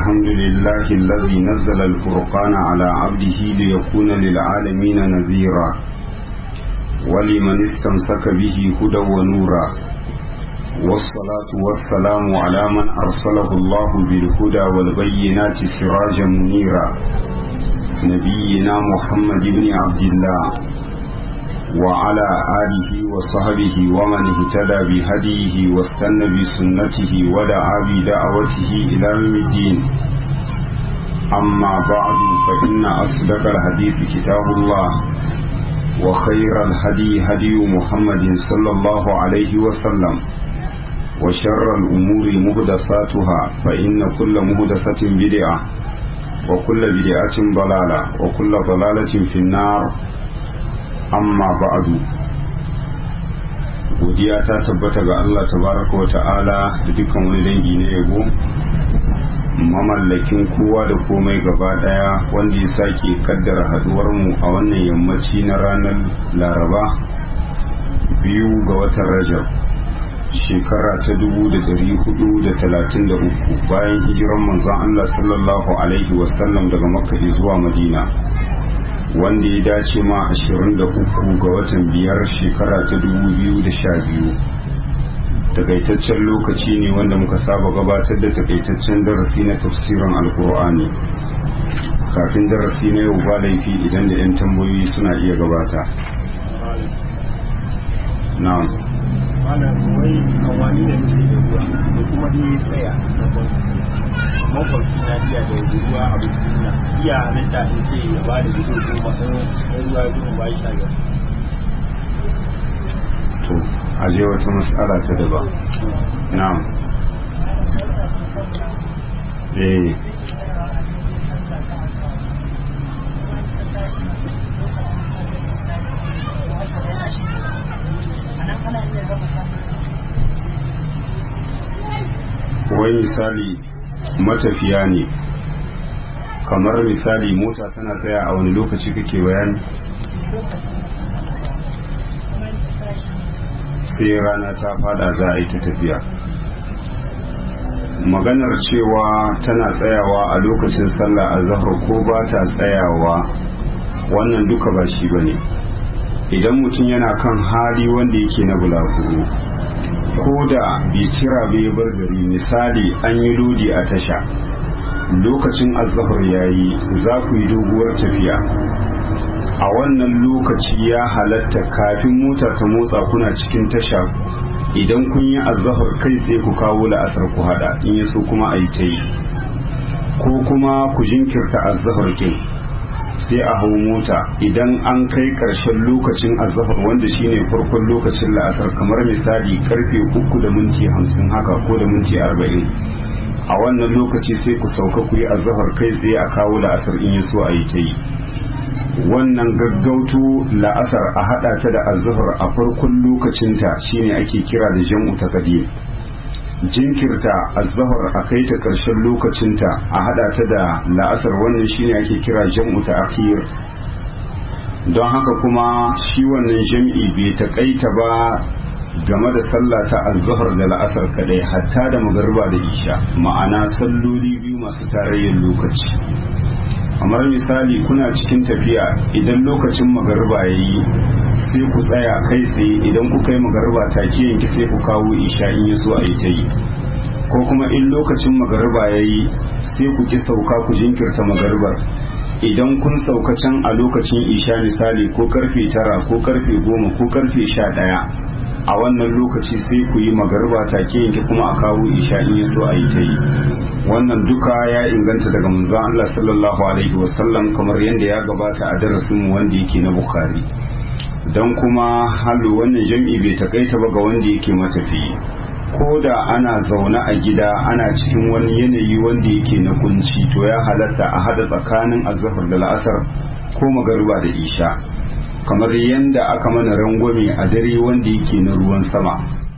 الحمد لله الذي نزل الفرقان على عبده ليكون للعالمين نذيرا ولمن استمسك به هدى ونورا والصلاة والسلام على من أرسله الله بالهدى والبينات سراجا منيرا نبينا محمد بن عبد الله وعلى آله وصحبه ومن اهتدى بهديه واستنى بسنته ودعا بدعوته إلى يوم الدين أما بعد فإن أصدق الحديث كتاب الله وخير الهدي هدي محمد صلى الله عليه وسلم وشر الأمور مهدفاتها فإن كل مهدفة بدعة وكل بدعة ضلالة وكل ضلالة في النار amma ba'adu godiya ta tabbata ga Allah tabaraka wa ta'ala da dukkan wani dangi na yabo mamallakin kowa da komai gaba daya wanda ya sake kaddara haduwar mu a wannan yammaci na ranar laraba biyu ga watan rajab shekara ta dubu da dari hudu da talatin da uku bayan hijiran manzon Allah sallallahu alaihi wasallam daga makka zuwa madina wanda ya dace ma 23 ga watan biyar shekara ta 2012 takaitaccen lokaci ne wanda muka saba gabatar da takaitaccen darasi na tafsirin alkur'ani kafin darasi na yau ba laifi idan da 'yan tambayoyi suna iya gabata na'am wai kawani da muke da ruwa da kuma dai tsaya mafarki na iya da ruwa a bukina iya halitta in ce ya ba da gido ko ba ɗan ruwa zuwa ba shi ga to aje wata matsala ta daba na'am eh wai misali matafiya ne kamar misali mota tana tsaya a wani lokaci kake bayani sai rana ta fada za a yi ta tafiya maganar cewa tana tsayawa a lokacin sallah a zahar ko ba ta tsayawa wannan duka ba shi ba ne idan mutum yana kan hali wanda yake na bulaguro ko da bai cira bai bar gari misali an yi lodi a tasha lokacin azahar yayi za ku yi doguwar tafiya a wannan lokaci ya halatta kafin mota ta motsa kuna cikin tasha idan kun yi azahar kai sai ku kawo la'asar ku hada in ya so kuma a yi ta yi ko kuma ku jinkirta azahar kin sai a hau mota idan an kai ƙarshen lokacin azahar wanda shine farkon lokacin la'asar kamar misali karfe uku da minti hamsin haka ko da minti arba'in a wannan lokaci sai ku sauka ku yi azahar kai tsaye a kawo la'asar in ya so a yi ta yi wannan gaggauto la'asar a hada ta da azahar a farkon lokacinta shine ake kira da jam'u taqdim jinkirta azahar a kai ta karshen lokacinta a hada ta da la'asar wannan shine ake kira jam'u ta'khir don haka kuma shi wannan jam'i bai taƙaita ba game da sallah ta azhar da la'asar kadai hatta da magariba da isha ma'ana salloli biyu masu tarayyar lokaci kamar misali kuna cikin tafiya idan lokacin magariba ya yi sai ku tsaya kai tsaye idan kuka yi magariba take yanki sai ku kawo isha in ya so a yi ta yi ko kuma in lokacin magariba ya yi sai ku ki sauka ku jinkirta magaribar idan kun sauka can a lokacin isha misali ko karfe tara ko karfe goma ko karfe sha ɗaya a wannan lokaci sai ku yi magariba take yanke kuma a kawo isha in ya so a yi ta yi wannan duka ya inganta daga manzon Allah sallallahu alaihi wasallam kamar yadda ya gabata a darasin wanda yake na Bukhari don kuma halu wannan jam'i bai takaita ba ga wanda yake matafiyi ko da ana zaune a gida ana cikin wani yanayi wanda yake na kunci to ya halatta a hada tsakanin azhar da la'asar ko magariba da isha kamar yadda aka mana rangwame a dare wanda yake na ruwan sama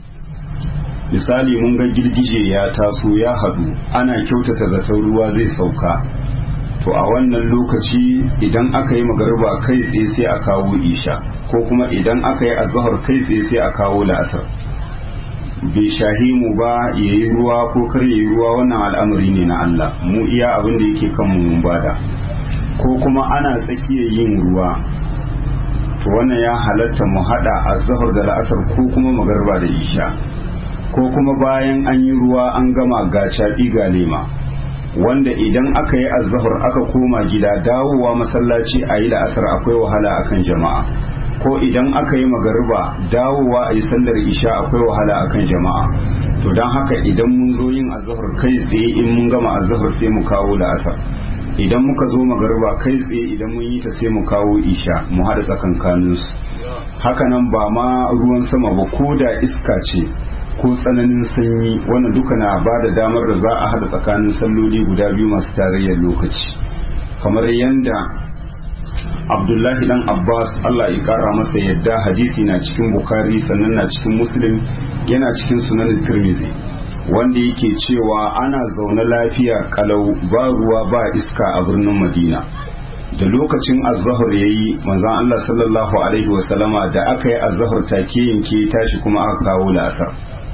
misali mun ga girgije ya taso ya haɗu ana kyautata zaton ruwa zai sauka to a wannan lokaci idan aka yi magariba kai tsaye sai a kawo isha ko kuma idan aka yi azahar kai tsaye sai a kawo la'asar bai shahi mu ba ya yi ruwa ko kar ya yi ruwa wannan al'amari ne na Allah mu iya abin da yake kan mu bada ko kuma ana tsakiyar yin ruwa to wannan ya halatta mu hada azhar da la'asar ko kuma magarba da isha ko kuma bayan an yi ruwa an gama ga caɓi ga lema wanda idan aka yi azhar aka koma gida dawowa masallaci a yi la'asar akwai wahala akan jama'a ko idan aka yi magariba dawowa a yi sallar isha akwai wahala akan jama'a to don haka idan mun zo yin azhar kai tsaye in mun gama azhar sai mu kawo la'asar idan muka zo magariba kai tsaye idan mun yi ta sai mu kawo isha mu haɗa tsakankaninsu haka nan ba ma ruwan sama ba ko da iska ce ko tsananin sanyi wannan duka na ba da damar da za a haɗa tsakanin salloli guda biyu masu tarayyar lokaci kamar yadda abdullahi dan abbas allah ya kara masa yadda hadisi na cikin bukari sannan na cikin muslim yana cikin sunan tirmidhi wanda yake cewa ana zaune lafiya kalau ba ruwa ba iska a birnin madina da lokacin azahar ya yi manzan allah sallallahu alaihi wasallama da aka yi azahar take yanke tashi kuma aka kawo la'asar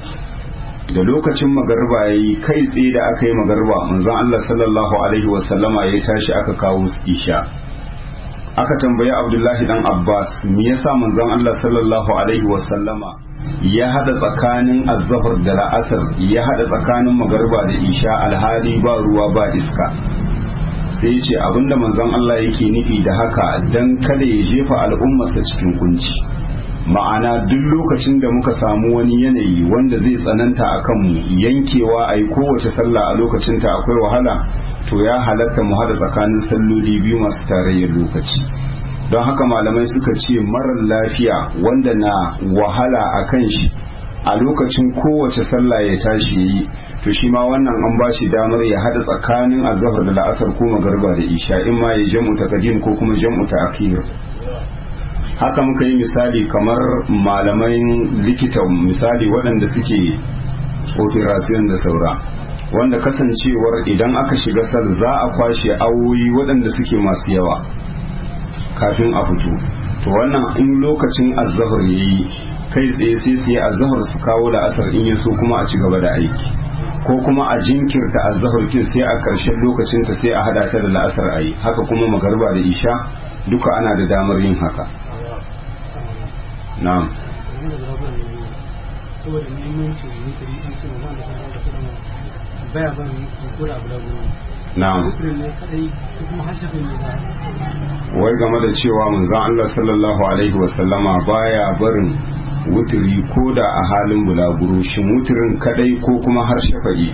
da lokacin magarba ya yi kai tsaye da aka yi magarba manzan allah sallallahu alaihi wasallama ya tashi aka kawo isha aka tambayi abdullahi dan abbas me yasa manzon allah sallallahu alaihi wasallama ya hada tsakanin azzafar da la'asar ya hada tsakanin magarba da isha alhali ba ruwa ba iska sai ce abinda manzon allah yake nufi da haka dan kada ya jefa al'ummarsa cikin kunci ma'ana duk lokacin da muka samu wani yanayi wanda zai tsananta a kanmu yankewa a yi kowace sallah a lokacinta akwai wahala to ya halatta mu hada tsakanin salloli biyu masu tarayyar lokaci don haka malamai suka ce marar lafiya wanda na wahala a kan shi a lokacin kowace sallah ya tashi ya yi to shi ma wannan an ba shi damar ya hada tsakanin azahar da la'asar ko magarba da isha in ma ya jam'u ta kadim ko kuma jam'u ta akhir haka muka yi misali kamar malaman likita misali waɗanda suke operation da saura wanda kasancewar idan aka shiga sal za a kwashe awoyi waɗanda suke masu yawa kafin a fito to wannan in lokacin azahar ya yi kai tsaye sai su yi azahar su kawo da asar in ya so kuma a ci gaba da aiki ko kuma a jinkirta azahar kin sai a ƙarshen lokacinta sai a hada ta da la'asar a yi haka kuma magarba da isha duka ana da damar yin haka na'am saboda muhimmancin zikiri an ce mazan da sanar da kudin baya ban kura abu da gudu na'am zikirin ne kadai ko kuma hashafin ne za wai game da cewa manzon Allah sallallahu alaihi wasallama baya barin wutiri ko da a halin bulaguro shin wutirin kadai ko kuma har shafa'i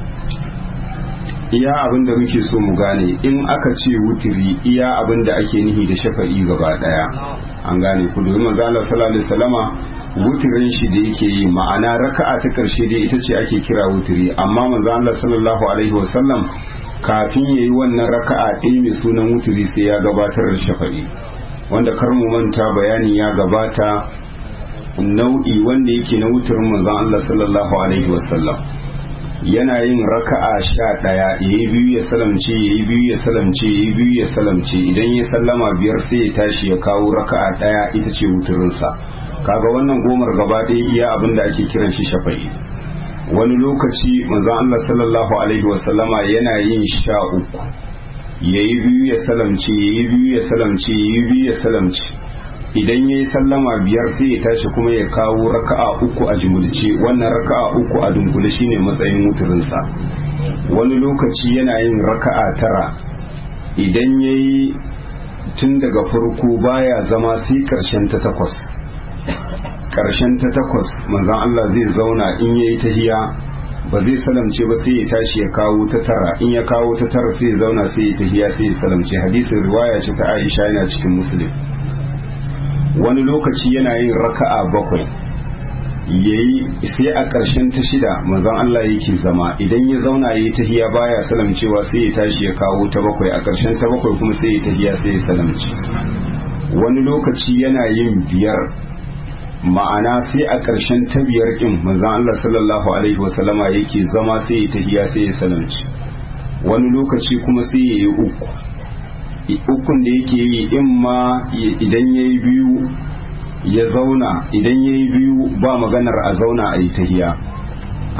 iya abin da muke so mu gane in aka ce wutiri iya abin da ake nihi da shafa'i gaba daya an gane ku domin manzo Allah sallallahu alaihi wasallama wutirin shi da yake yi ma'ana raka'a ta karshe dai ita ce ake kira wutiri amma manzo Allah sallallahu alaihi wasallam kafin yayi wannan raka'a ɗaya mai sunan wutiri sai ya gabatar da shafa'i wanda kar mu manta bayani ya gabata nau'i wanda yake na wutirin manzon Allah sallallahu alaihi wasallam yana yin raka'a sha ɗaya ya yi biyu ya salamce ya yi biyu ya salamce ya yi biyu ya salamce idan ya sallama biyar sai ya tashi ya kawo raka'a ɗaya ita ce wuturinsa kaga wannan gomar gaba ɗaya iya abin da ake kiran shi shafa'i wani lokaci manzon Allah sallallahu alaihi wasallama yana yin sha uku ya yi biyu ya salamce ya yi biyu ya salamce ya yi biyu ya salamce idan ya yi sallama biyar sai ya tashi kuma ya kawo raka'a uku a jimulce wannan raka'a uku a dunkule shine matsayin wuturinsa wani lokaci yana yin raka'a tara idan ya yi tun daga farko baya zama sai karshen ta takwas karshen ta takwas manzon Allah zai zauna in ya yi tahiya ba zai salamce ba sai ya tashi ya kawo ta tara in ya kawo ta tara sai ya zauna sai ya tahiya sai ya salamce hadisin riwaya ce ta Aisha yana cikin Muslim wani lokaci yana yin raka'a bakwai yayi sai a ƙarshen ta shida manzon Allah yake zama idan ya zauna yayi tahiya baya salamcewa sai ya tashi ya kawo ta bakwai a ƙarshen ta bakwai kuma sai ya tahiya sai ya salamci wani lokaci yana yin biyar ma'ana sai a ƙarshen ta biyar ɗin manzon Allah sallallahu alaihi wasallama yake zama sai ya tahiya sai ya salamci wani lokaci kuma sai ya yi uku ukun da yake yi in ma idan ya yi biyu ya zauna idan ya yi biyu ba maganar a zauna a yi tahiya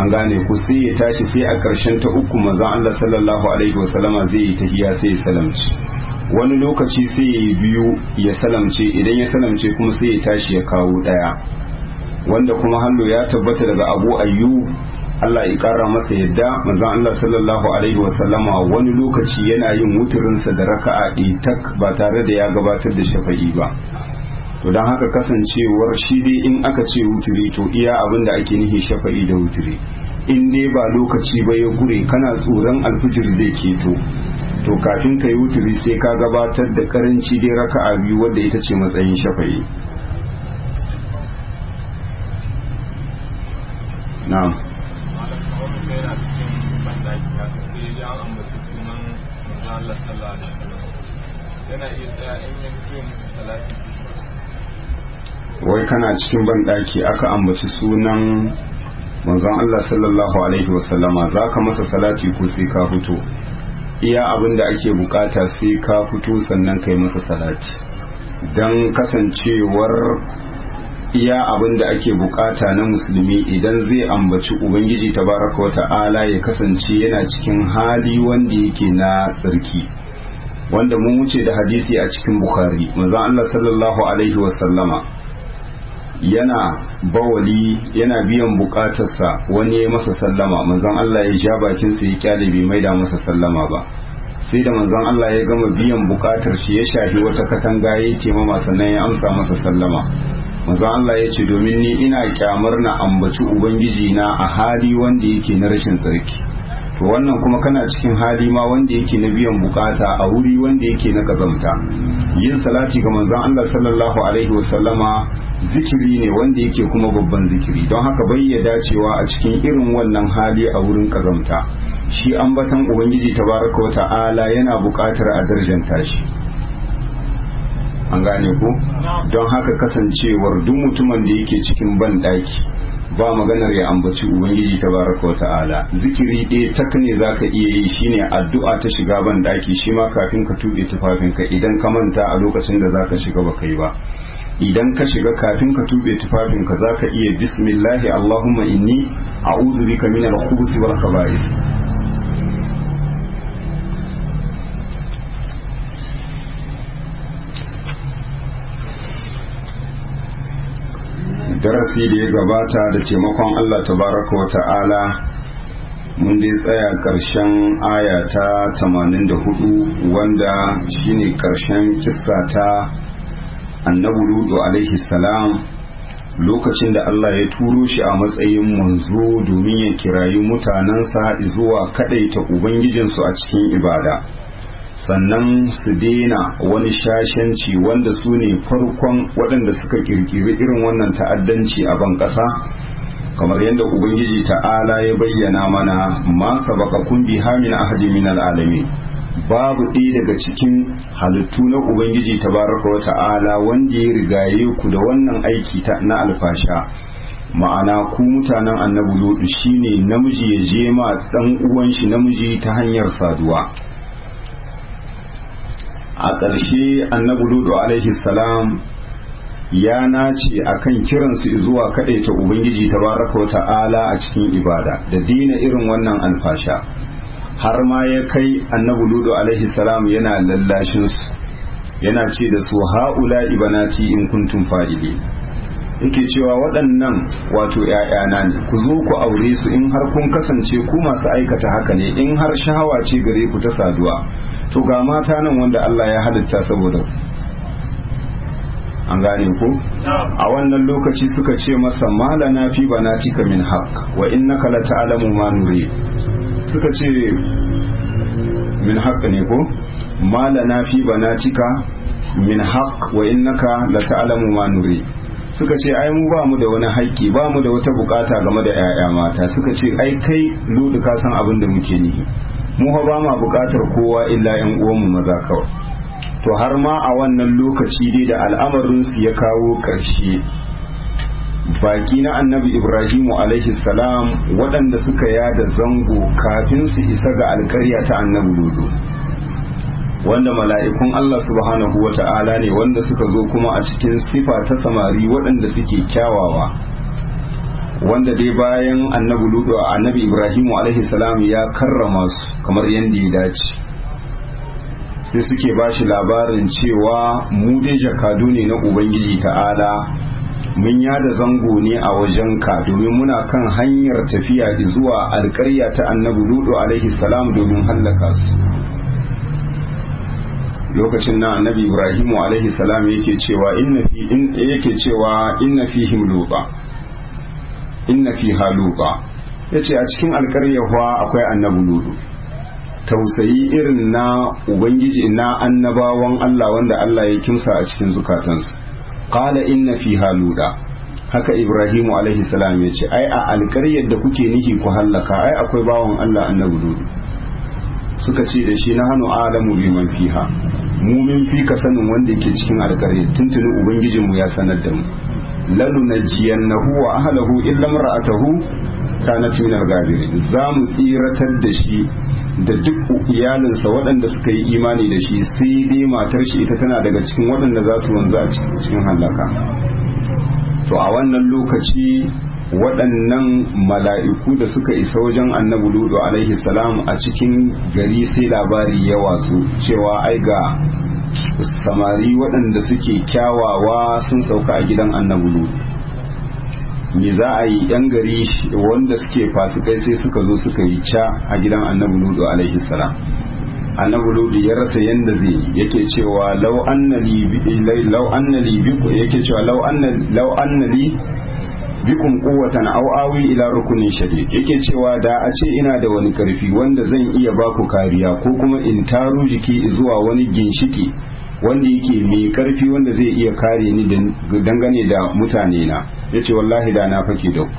an gane ku sai ya tashi sai a ƙarshen ta uku manzon Allah sallallahu alaihi wasallama zai yi tahiya sai ya salamci wani lokaci sai ya yi biyu ya salamce idan ya salamce kuma sai ya tashi ya kawo ɗaya wanda kuma hallo ya tabbata daga abu ayyub Allah ya ƙara masa yadda manzon Allah sallallahu alaihi wasallama wani lokaci yana yin wuturinsa da raka'a tak ba tare da ya gabatar da shafa'i ba to don haka kasancewar shi dai in aka ce wuturi to iya abin da ake nihi shafa'i da wuturi in dai ba lokaci ba ya gure kana tsoron alfijir zai keto to kafin ka yi wuturi sai ka gabatar da karanci dai raka'a biyu wadda ita ce matsayin shafa'i na'am yana iya tsaya in ya fito musu salati wai kana cikin banɗaki aka ambaci sunan manzon Allah sallallahu alaihi wasallama za ka masa salati ko sai ka fito iya abin da ake bukata sai ka fito sannan kai masa salati don kasancewar iya abin da ake bukata na musulmi idan zai ambaci ubangiji tabaraka wata'ala ya kasance yana cikin hali wanda yake na tsarki wanda mun wuce da hadisi a cikin bukhari manzon Allah sallallahu alaihi wasallama yana bawali yana biyan bukatarsa wani ya masa sallama manzon Allah ya ja bakinsa ya kyale bai maida masa sallama ba sai da manzon Allah ya gama biyan bukatar shi ya shafi wata katanga ya ce mama sannan ya amsa masa sallama manzon Allah ya ce domin ni ina kyamar na ambaci ubangiji na a hali wanda yake na rashin tsarki to wannan kuma kana cikin hali ma wanda yake na biyan bukata a wuri wanda yake na kazamta yin salati ga manzon Allah sallallahu alaihi wasallama zikiri ne wanda yake kuma babban zikiri don haka bai ya dacewa a cikin irin wannan hali a wurin kazamta shi ambatan ubangiji tabaraka wata'ala yana buƙatar a darjanta shi an gane ku don haka kasancewar duk mutumin da yake cikin ban ɗaki ba maganar ya ambaci ubangiji tabaraka wata'ala zikiri ɗaya tak ne zaka iya yi shine addu'a ta shiga ban ɗaki shi ma kafin ka tuɓe tufafinka idan ka manta a lokacin da zaka shiga ba kai ba idan ka shiga kafin ka tube tufafinka za ka iya bismillahi allahumma inni a'udhu bika min al-khubuthi wal khaba'ith darasi da ya gabata da taimakon Allah tabaraka wa ta'ala mun dai tsaya ƙarshen aya ta 84 wanda shine ƙarshen kissa ta annabi lutu alaihi salam lokacin da Allah ya turo shi a matsayin manzo domin ya kirayi mutanensa zuwa kadaita ubangijinsu a cikin ibada sannan su daina wani shashanci wanda su ne farkon waɗanda suka kirkiri irin wannan ta'addanci a ban ƙasa kamar yadda ubangiji ta'ala ya bayyana mana ma sabaka kun bi hamin ahadi min al'alamin babu ɗaya daga cikin halittu na ubangiji tabaraka wa ta'ala wanda ya rigaye ku da wannan aiki na alfasha ma'ana ku mutanen annabi lutu shine namiji ya je ma dan uwan shi namiji ta hanyar saduwa a ƙarshe annabi lutu alaihi salam ya nace akan kiransu zuwa kaɗaita ubangiji tabaraka wa ta'ala a cikin ibada da dina irin wannan alfasha har ma ya kai annabi ludu alaihi salam yana lallashin su yana ce da su haula ibanati in kuntum fa'ili yake cewa waɗannan wato ‘ya'yana ne ku zo ku aure su in har kun kasance ku masu aikata haka ne in har shahawa ce gare ku ta saduwa to ga mata nan wanda Allah ya halitta saboda an gane ku a wannan lokaci suka ce masa malana fi banatika min haqq wa innaka la ta'lamu ma nuri suka ce min haqq ne ko malana fi banatika min haqq wa innaka la ta'lamu ma nuri suka ce ai mu ba mu da wani haƙƙi ba mu da wata bukata game da 'ya'ya mata suka ce ai kai ludu ka san abin da muke nihi mu ba ma bukatar kowa illa yan uwanmu maza kawai to har ma a wannan lokaci dai da al'amarinsu ya kawo ƙarshe baki na annabi ibrahimu alaihi salam waɗanda suka yada zango kafin su isa ga alƙarya ta annabi lodo wanda mala'ikun Allah subhanahu wa ta'ala ne wanda suka zo kuma a cikin sifa ta samari waɗanda suke kyawawa wanda dai bayan annabi ludo annabi ibrahimu alaihi salam ya karrama su kamar yadda ya dace sai suke ba shi labarin cewa mu dai jakadu ne na ubangiji ta'ala mun yada zango ne a wajenka domin muna kan hanyar tafiya zuwa alkarya ta annabi ludo alaihi salam domin hallaka su lokacin na annabi ibrahimu alaihi salam yake cewa inna fi yake cewa inna fihim luba inna fiha luba yace a cikin alkaryawa akwai annabi ludo tausayi irin na ubangiji na annabawan Allah wanda Allah ya kimsa a cikin zukatansu qala inna fiha luda haka ibrahimu alaihi salam yace ai a alkaryar da kuke nihi ku hallaka ai akwai bawan Allah annabi ludo suka ce da shi na hannu alamu biman fiha mu min fi ka sanin wanda yake cikin alƙarya tuntuni ubangijinmu ya sanar da mu lalu najiyannahu wa ahlahu illa mar'atahu kanat min al-ghabirin za mu tsiratar da shi da duk iyalinsa waɗanda suka yi imani da shi sai dai matar shi ita tana daga cikin waɗanda za su wanzu a cikin halaka to a wannan lokaci waɗannan mala'iku da suka isa wajen annabi ludu alaihi salam a cikin gari sai labari ya watsu cewa ai ga samari waɗanda suke kyawawa sun sauka a gidan annabi ludu me za a yi yan gari wanda suke fasikai sai suka zo suka yi ca a gidan annabi ludu alaihi salam annabi ludu ya rasa yanda zai yake cewa lau annali lau annali yake cewa lau annali bikum quwwatan aw awi ila rukunin shadid yake cewa da a ce ina da wani karfi wanda zan iya baku kariya ko kuma in taru jiki zuwa wani ginshiki wanda yake mai karfi wanda zai iya kare ni dangane da mutane na yace wallahi da na fake da ku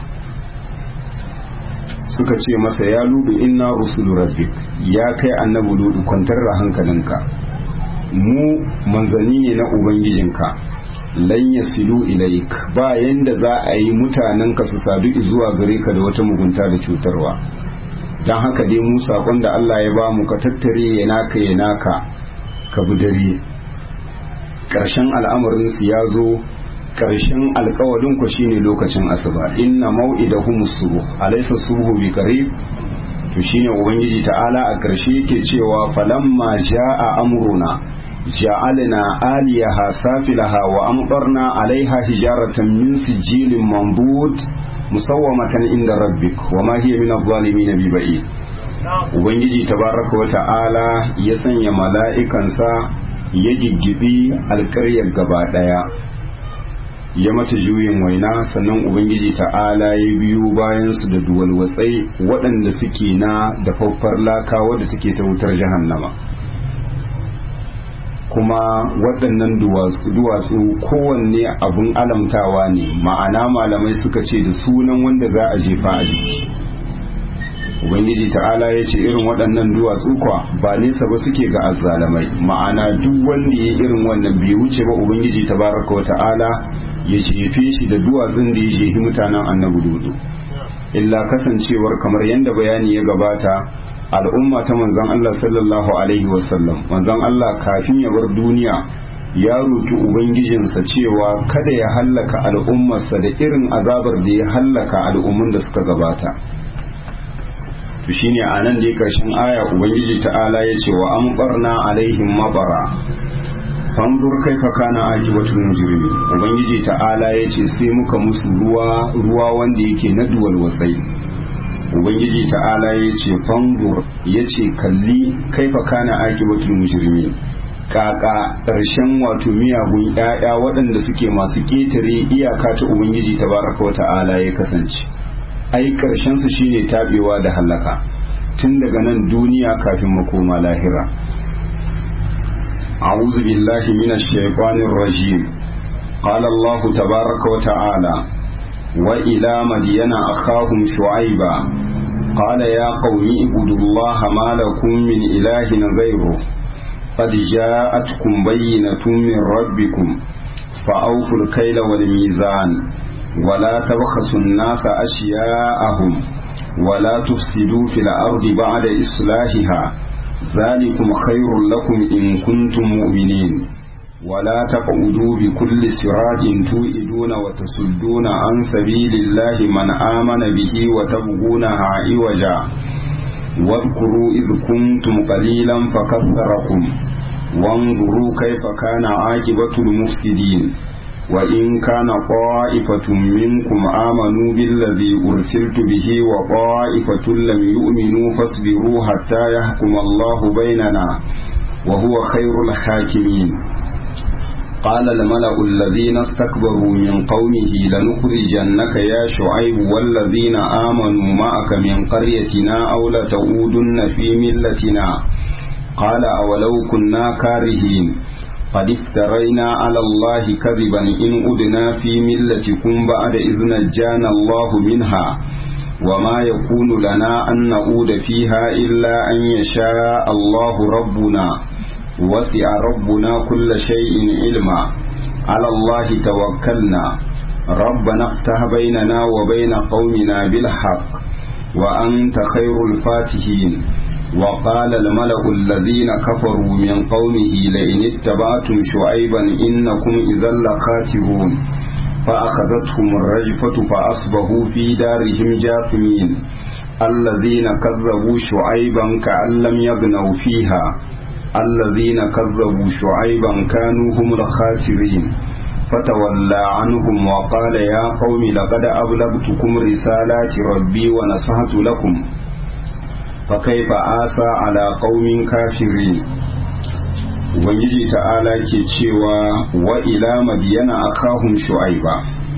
suka ce masa ya ludu inna rusulu rabbik ya kai annabi ludu kwantar da hankalinka mu manzanni ne na ubangijinka lan yasilu ilaik ba yanda za a yi mutanenka su sadu zuwa gare ka da wata mugunta da cutarwa don haka dai mu sakon da Allah ya ba mu ka tattare ya naka ya naka ka bi dare ƙarshen al'amarin su ya zo ƙarshen alkawalin ku shine lokacin asuba inna mau'idahum subuh alaysa subhu bi qarib to shine ubangiji ta'ala a ƙarshe yake cewa falamma ja'a amruna جعلنا آليها سافلها وأمطرنا عليها حجارة من سجيل منضود مسومة عند ربك وما هي من الظالمين ببعيد Ubangiji tabaraka wa ta'ala ya sanya mala'ikansa ya giggibi alƙaryar gaba ɗaya ya mata juyin waina sannan Ubangiji ta'ala ya biyu bayansu da duwalwatsai waɗanda suke na dafaffar laka wadda take ta wutar jahannama. kuma waɗannan duwatsu kowanne abun alamtawa ne ma'ana malamai suka ce da sunan wanda za a jefa a jiki ubangiji ta'ala ya ce irin waɗannan duwatsu kwa ba nesa ba suke ga azzalamai ma'ana duk wanda ya irin wannan bai wuce ba ubangiji tabaraka wa ta'ala ya jefe shi da duwatsun da ya jefi mutanen annabi dudu illa kasancewar kamar yadda bayani ya gabata al'umma ta manzon Allah sallallahu alaihi wasallam manzon Allah kafin ya bar duniya ya roki ubangijinsa cewa kada ya hallaka al'ummarsa da irin azabar da ya hallaka al'ummun da suka gabata to shine a nan da ya karshen aya ubangiji ta'ala ya ce wa ambarna alaihim mabara fanzur kaifa kana akibatul mujrimi ubangiji ta'ala ya ce sai muka musu ruwa ruwa wanda yake na duwal wasai ubangiji ta'ala ya ce fanzur ya ce kalli kaifa kana akibatul mujrimi kaka ƙarshen wato miyagun ƴaƴa waɗanda suke masu ƙetare iyaka ta ubangiji tabaraka wa ta'ala ya kasance ai ƙarshen su shine tabewa da halaka tun daga nan duniya kafin makoma lahira أعوذ بالله من الشيطان الرجيم قال الله تبارك وتعالى وإلى مدين أخاهم شعيبا قال يا قوم اعبدوا الله ما لكم من إله غيره قد جاءتكم بينة من ربكم فأوفوا الكيل والميزان ولا تبخسوا الناس أشياءهم ولا تفسدوا في الأرض بعد إصلاحها ذلكم خير لكم إن كنتم مؤمنين ولا تقعدوا بكل صراط توئدون وتصدون عن سبيل الله من آمن به وتبغونها عوجا واذكروا إذ كنتم قليلا فكثركم وانظروا كيف كان عاقبة المفسدين وإن كان طائفة منكم آمنوا بالذي أرسلت به وطائفة لم يؤمنوا فاصبروا حتى يحكم الله بيننا وهو خير الحاكمين قال الملأ الذين استكبروا من قومه لنخرجنك يا شعيب والذين آمنوا معك من قريتنا أو لتعودن في ملتنا قال أولو كنا كارهين قد افترينا على الله كذبا إن أدنا في ملتكم بعد إذ نجانا الله منها وما يكون لنا أن نعود فيها إلا أن يشاء الله ربنا وسع ربنا كل شيء علما على الله توكلنا ربنا افتح بيننا وبين قومنا بالحق وأنت خير الفاتحين وقال الملأ الذين كفروا من قومه لئن اتبعتم شعيبا إنكم إذا لخاسرون فأخذتهم الرجفة فأصبحوا في دارهم جاثمين الذين كذبوا شعيبا كأن لم يغنوا فيها الذين كذبوا شعيبا كانوا هم الخاسرين فتولى عنهم وقال يا قوم لقد أبلغتكم رسالات ربي ونصحت لكم فكيف آسى على قوم كافرين Ubangiji ta'ala ke cewa wa ila madiyana akahum shu'aiba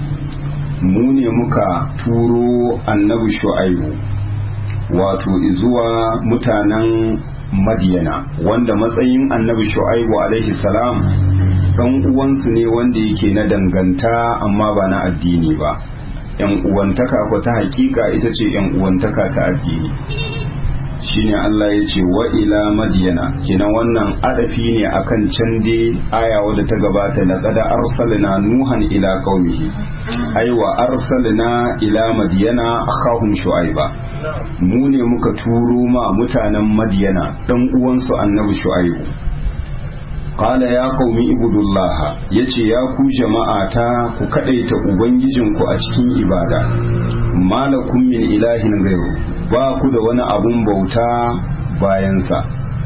mu ne muka turo annabi shu'aibu wato zuwa mutanen madiyana wanda matsayin annabi shu'aibu alaihi salam dan uwansu ne wanda yake na danganta amma ba na addini ba yan uwantaka ko ta hakika ita ce yan uwantaka ta addini shine Allah ya ce wa ila madiyana kenan wannan adafi ne akan can dai aya wadda ta gabata laqad arsalna nuhan ila qaumihi ai wa arsalna ila madiyana akhahum shu'aiba mu ne muka turo ma mutanen madiyana dan uwansu annabi shu'aibu qala ya qaumi ibudullah yace ya ku jama'ata ku kadaita ubangijinku a cikin ibada malakum min ilahin ghayru ba ku da wani abun bauta bayansa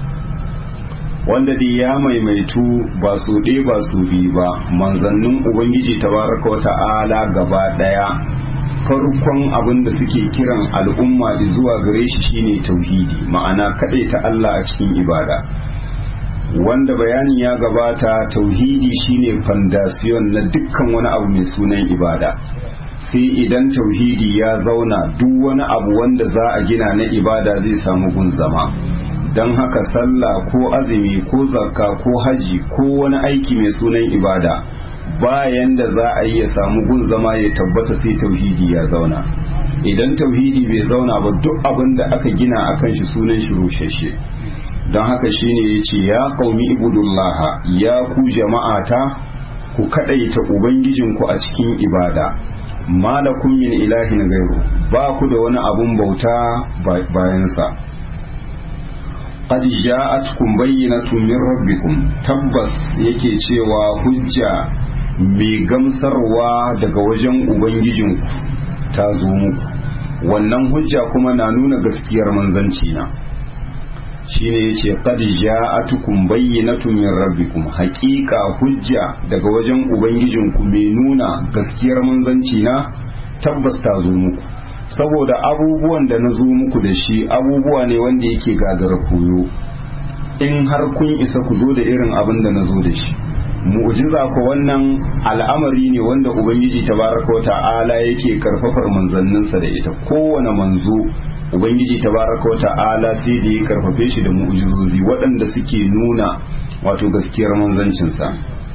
wanda dai ya maimaitu ba su ɗaya ba su biyu ba manzannin ubangiji tabaraka wa ta'ala gaba ɗaya farkon abin da suke kiran al'umma zuwa gare shi shine tauhidi ma'ana ta Allah a cikin ibada wanda bayani ya gabata tauhidi shine fandasiyon na dukkan wani abu mai sunan ibada sai idan tauhidi ya zauna duk wani abu wanda za a gina na ibada zai samu gun zama don haka sallah ko azumi ko zakka ko haji ko wani aiki mai sunan ibada bayan da za a yi ya samu gun zama ya tabbata sai tauhidi ya zauna idan tauhidi bai zauna ba duk abin da aka gina akan shi sunan shi rushashe don haka shine ya ce ya qaumi ibudullaha ya ku jama'ata ku kadaita ubangijinku a cikin ibada malakum min ilahin gairu ba ku da wani abun bauta bayansa qad ja'atkum bayyinatun min rabbikum tabbas yake cewa hujja mai gamsarwa daga wajen ubangijinku ta zo muku wannan hujja kuma na nuna gaskiyar manzanci na shine yace qad ja'atukum bayyinatun min rabbikum haqiqa hujja daga wajen ubangijinku mai nuna gaskiyar manzanci na tabbas ta zo muku saboda abubuwan da na zo muku da shi abubuwa ne wanda yake gagara koyo in har kun isa ku zo da irin abin da na zo da shi mu'jiza ko wannan al'amari ne wanda ubangiji tabaraka wa ta'ala yake karfafar manzanninsa da ita kowane manzo ubangiji tabaraka wa ta'ala sai da ya karfafe shi da mu'jizozi waɗanda suke nuna wato gaskiyar manzancinsa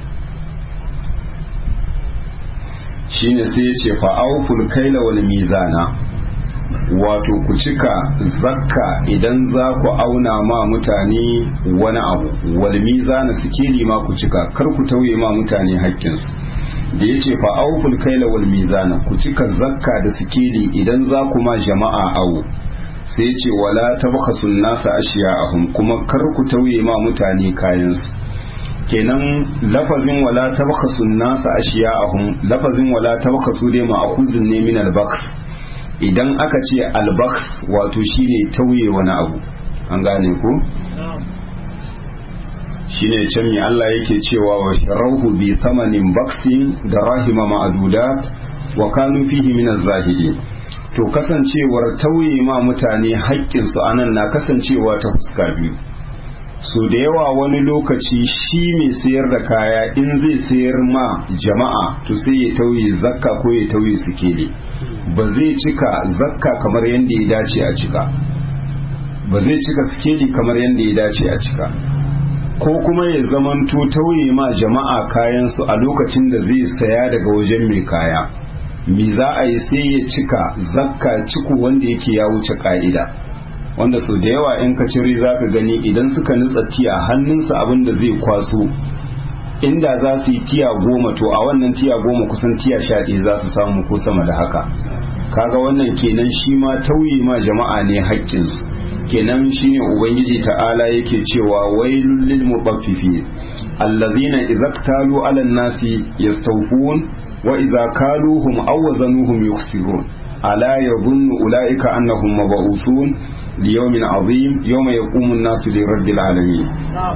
shine sai ya ce fa'auful kaila wal mizana wato ku cika zakka idan za ku auna ma mutane wani abu wal mizana sikeli ma ku cika kar ku tauye ma mutane haƙƙinsu da ya ce fa'auful kaila wal mizana ku cika zakka da sikeli idan za ku ma jama'a awo sai ce wala tabkhasun nasa ashiya'ahum kuma kar ku tauye ma mutane kayansu kenan lafazin wala tabkhasu nasa ashiya'ahum lafazin wala tabkhasu dai ma'khuzun ne min al-bakr idan aka ce al-bakr wato shine tauye wani abu an gane ku shine can mi Allah yake cewa wa sharauhu bi thamanin baksin da rahima ma'adudat wa kanu fihi min az-zahidin to kasancewar tauye ma mutane haƙƙinsu anan na kasancewa ta fuska biyu so da yawa wani lokaci shi mai sayar da kaya in zai sayar ma jama'a to sai ya tauye zakka ko ya tauye sikeli ba zai cika zakka kamar yadda ya dace a cika ba zai cika sikeli kamar yadda ya dace a cika ko kuma ya zamanto tauye ma jama'a kayansu a lokacin da zai saya daga wajen mai kaya me za a yi sai ya cika zakka ciku wanda yake ya wuce ka'ida wanda sau da yawa in ka cire za ka gani idan suka nutsa tiya hannunsa abin da zai kwaso inda za su yi tiya goma to a wannan tiya goma kusan tiya sha ɗaya za su samu ko sama da haka kaga wannan kenan shi ma tauye ma jama'a ne haƙƙinsu kenan shine ubangiji ta'ala yake cewa wailul lil mutaffifin allazina idza talu 'ala an-nasi yastawfun wa idza kaluhum aw wazanuhum yukhsirun ala yadhunnu ulaika annahum mab'uthun liyawmin 'azim yawma yaqumu an-nasu li rabbil alamin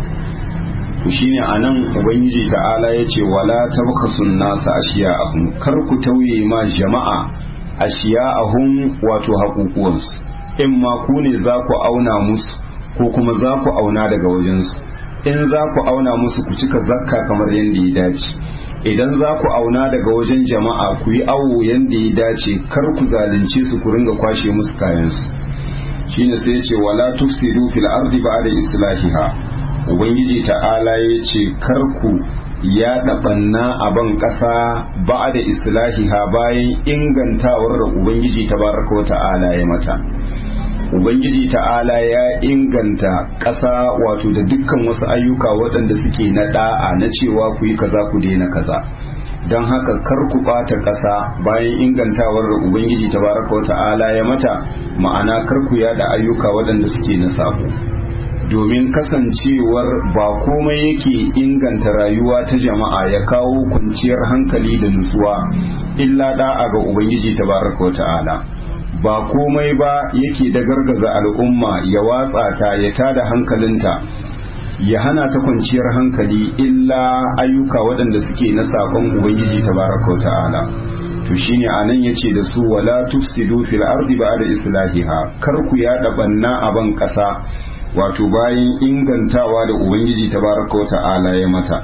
to shine anan ubangiji ta'ala yace wala tabkhasun nasa ashiya'ahum kar ku tauye ma jama'a ashiya'ahum wato haƙuƙuwansu in ma ku ne za ku auna musu ko kuma za ku auna daga wajensu in za ku auna musu ku cika zakka kamar yadda ya dace idan za ku auna daga wajen jama'a ku yi awo yadda ya dace kar ku zalunce su ku ringa kwashe musu kayansu shine sai ya ce wala tufsidu fil ardi ba'da islahiha ubangiji ta'ala ya ce kar ku ya ɗaɓanna a ban ƙasa ba da islahiha bayan ingantawar da ubangiji tabaraka wa ta'ala ya mata ubangiji ta'ala ya inganta ƙasa wato da dukkan wasu ayyuka waɗanda suke na ɗa'a na cewa ku yi kaza ku daina kaza don haka kar ku ɓata ƙasa bayan ingantawar da ubangiji tabaraka wa ta'ala ya mata ma'ana kar ku yada ayyuka waɗanda suke na sabo domin kasancewar ba komai yake inganta rayuwa ta jama'a ya kawo kwanciyar hankali da nutsuwa illa da'a ga ubangiji tabaraka wa ta'ala ba komai ba yake da gargaza al'umma ya watsa ta ya tada hankalinta ya hana ta kwanciyar hankali illa ayyuka waɗanda suke na sakon ubangiji tabaraka wa ta'ala to shine anan yace da su wala tufsidu fil ardi ba'da islahiha kar ku yada banna a ban kasa wato bayan ingantawa da ubangiji tabaraka wa ta'ala ya mata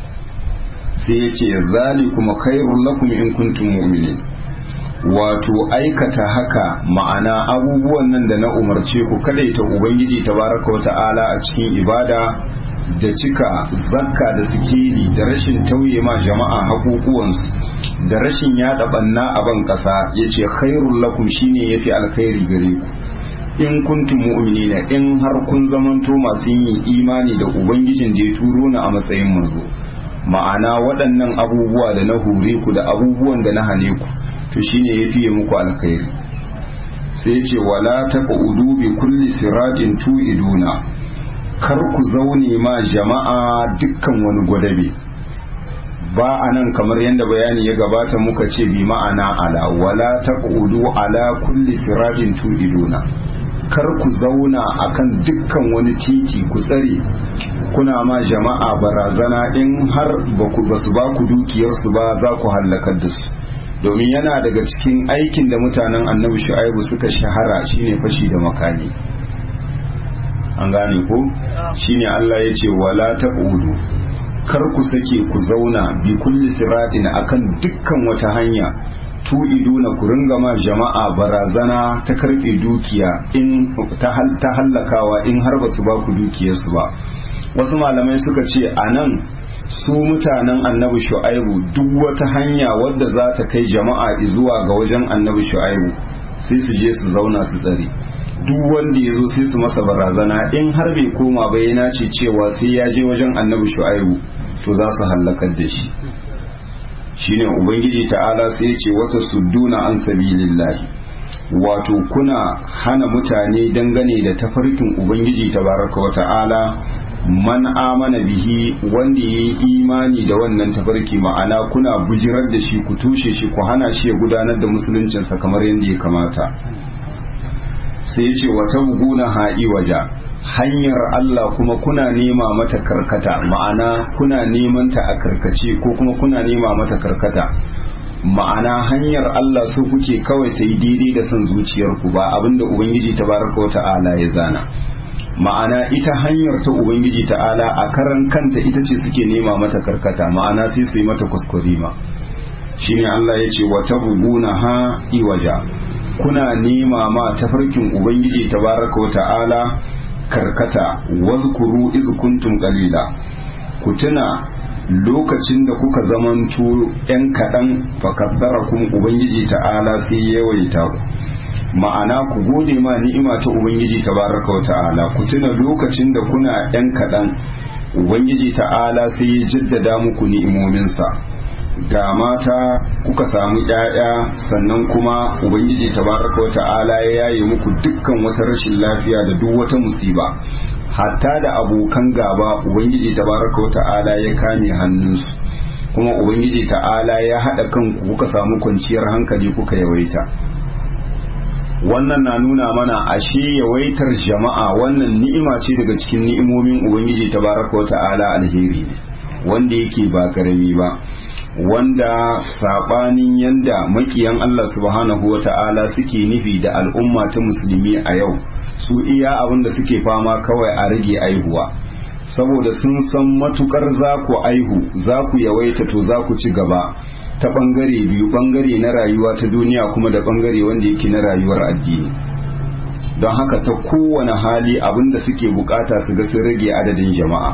sai yace zalikum khairul lakum in kuntum mu'minin wato aikata haka ma'ana abubuwan nan da na umarce ku kadaita ubangiji tabaraka wa ta'ala a cikin ibada da cika zakka da sikeli da rashin tauye ma jama'a hakukuwansu da rashin yada banna a ban kasa yace khairul lakum shine yafi alkhairi gare ku in kuntum mu'minina in har kun zamanto masu yin imani da ubangijin da ya turo ni a matsayin manzo ma'ana waɗannan abubuwa da na hure ku da abubuwan da na hane ku to shine ya fiye muku alkhairi sai ce wala taqudu bi kulli siratin tu'iduna kar ku zaune ma jama'a dukkan wani gwadabe ba a nan kamar yadda bayani ya gabata muka ce bi ma'ana ala wala taqudu ala kulli siratin tu'iduna kar ku zauna akan dukkan wani titi ku tsare kuna ma jama'a barazana in har ba su ba ku dukiyarsu ba za ku hallakar da su domin yana daga cikin aikin da mutanen annabi shu'aibu suka shahara shine fashi da makami an gane ko shine Allah ya ce wala taqudu kar ku sake ku zauna bi kulli siratin akan dukkan wata hanya tu'iduna ku ringa ma jama'a barazana ta karfe dukiya in ta hallakawa in har ba su ba ku dukiyarsu ba wasu malamai suka ce a nan su mutanen annabi shu'aibu duk wata hanya wadda za ta kai jama'a zuwa ga wajen annabi shu'aibu sai su je su zauna su tsare duk wanda ya zo sai su masa barazana in har bai koma ba yana ce cewa sai ya je wajen annabi shu'aibu to za su hallakar da shi shine ubangiji ta'ala sai ya ce wata sudduna an sabilillahi wato kuna hana mutane dangane da tafarkin ubangiji tabaraka wa ta'ala man amana bihi wanda ya yi imani da wannan tafarki ma'ana kuna bujirar da shi ku tushe shi ku hana shi ya gudanar da musuluncinsa kamar yadda ya kamata sai ce wata buguna ha'i waja hanyar Allah kuma kuna nema mata karkata ma'ana kuna neman ta a karkace ko kuma kuna nema mata karkata ma'ana hanyar Allah so kuke kawai ta yi daidai da son zuciyarku ba abinda ubangiji tabaraka wa ta'ala ya zana ma'ana ita hanyar ta ubangiji ta'ala a karan kanta ita ce suke nema mata karkata ma'ana sai su yi mata kuskure ma shine Allah ya ce wa tabuguna ha iwaja kuna nema ma tafarkin ubangiji tabaraka wa ta'ala karkata wazkuru iz kuntum qalila ku tuna lokacin da kuka zamanto yan kaɗan fakassarakum ubangiji ta'ala sai yawaita ku ma'ana ku gode ma ni'ima ta ubangiji tabaraka wa ta'ala ku tuna lokacin da kuna yan kaɗan ubangiji ta'ala sai ya jaddada muku ni'imominsa ga mata kuka samu ‘ya'ya sannan kuma ubangiji tabaraka wa ta'ala ya yaye muku dukkan wata rashin lafiya da duk wata musiba hatta da abokan gaba ubangiji tabaraka wa ta'ala ya kame hannunsu kuma ubangiji ta'ala ya haɗa kanku kuka samu kwanciyar hankali kuka yawaita wannan na nuna mana ashe yawaitar jama'a wannan ni'ima ce daga cikin ni'imomin ubangiji tabaraka wa ta'ala alheri ne wanda yake ba karami ba wanda sabanin yanda makiyan Allah subhanahu wa ta'ala suke nufi da al'umma ta musulmi a yau su iya abin da suke fama kawai a rage aihuwa saboda sun san matukar za ku aihu za ku yawaita to za ku ci gaba ta bangare biyu bangare na rayuwa ta duniya kuma da bangare wanda yake na rayuwar addini don haka ta kowane hali abin da suke bukata su ga sun rage adadin jama'a